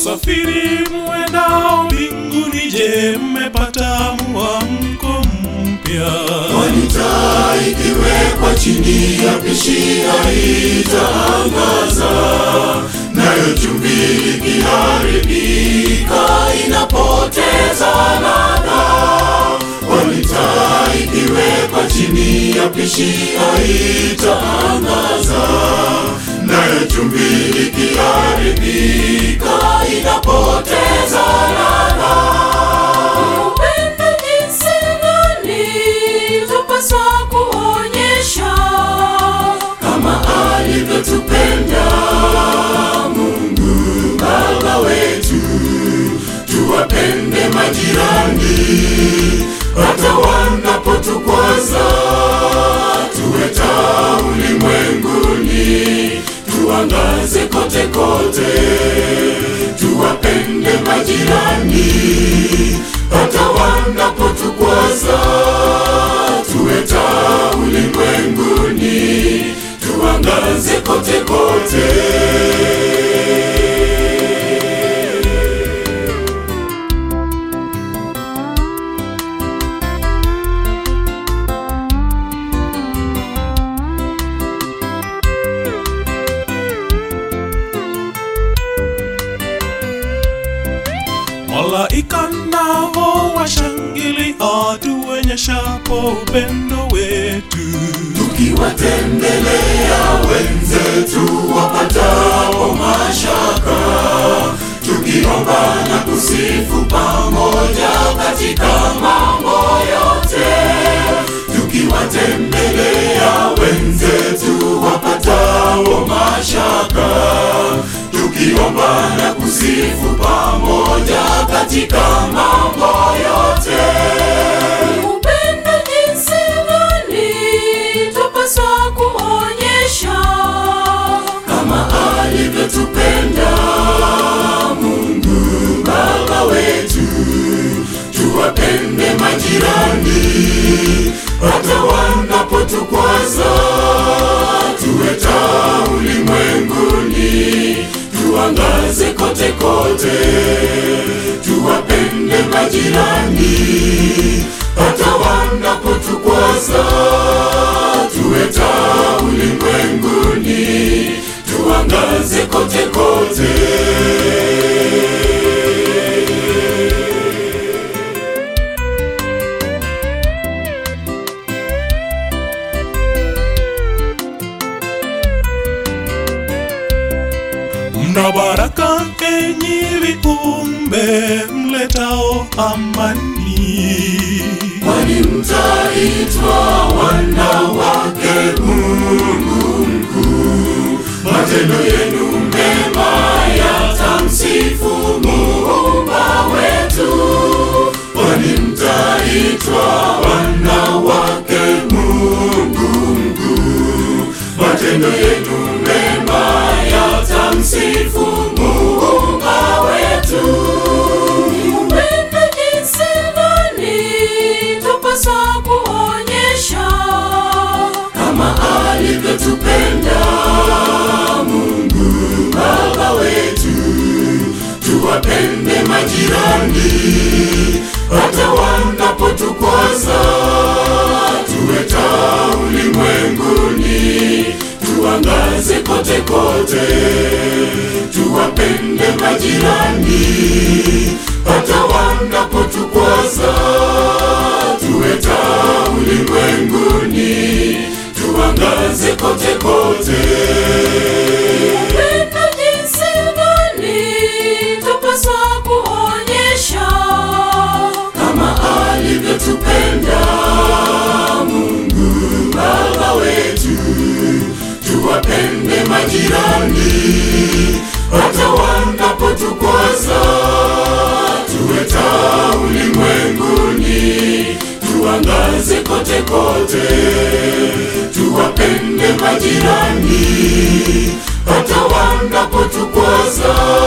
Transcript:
Wasafiri muendao mbinguni, je, mmepata mwamko mpya? Kwani taa ikiwekwa chini ya pishi haitaangaza, nayo chumvi ikiharibika inapoteza ladha. Kwani taa ikiwekwa chini ya pishi haitaangaza, nayo chumvi ikiharibika inapoteza ladha. Upendo jinsi gani tupaswa kuonyesha kama alivyotupenda Mungu Baba wetu, tuwapende majirani hata wanapotukwaza, tuwe taa ulimwenguni, tuangaze kote kote, tuwapende majirani hata wanapotukwaza, tuwe taa ulimwenguni, tuangaze kote kote. Malaika nao washangilia tuonyeshapo upendo wetu. tukiwatembelea wenzetu wapatao mashaka, tukiomba na kusifu pamoja katika mambo yote, tukiwatembelea wenzetu wapatao mashaka, tukiomba na kusifu pamoja katika mambo yote. upendo jinsi gani tupaswa kuonyesha kama alivyotupenda Mungu Baba wetu, tuwapende majirani hata wanapotukwaza, tuwe taa ulimwenguni, tuangaze kote kote, tuwapende majirani hata wanapotukwaza, tuwe taa ulimwenguni, tuangaze kote kote. Mna baraka enyi viumbe mletao amani. Kwani mtaitwa wana wake Mungu mkuu, matendo yenu mema yatamsifu Muumba wetu. Kwani mtaitwa wana wake Mungu mkuu, matendo yenu mema yatamsifu Muumba wetu. upendo jinsi gani tupaswa kuonyesha kama alivyotupenda Mungu Baba wetu, tuwapende majirani hata wanapotukwaza, tuwe taa ulimwenguni, tuangaze kote kote, tuwapende majirani hata wanapotukwaza, tuwe taa ulimwenguni, tuangaze kote kote. upendo jinsi gani tupaswa kuonyesha kama alivyotupenda Mungu Baba wetu, tuwapende majirani hata wanapotukwaza, tuwe taa ulimwenguni, tuangaze kote kote, tuwapende majirani hata wanapotukwaza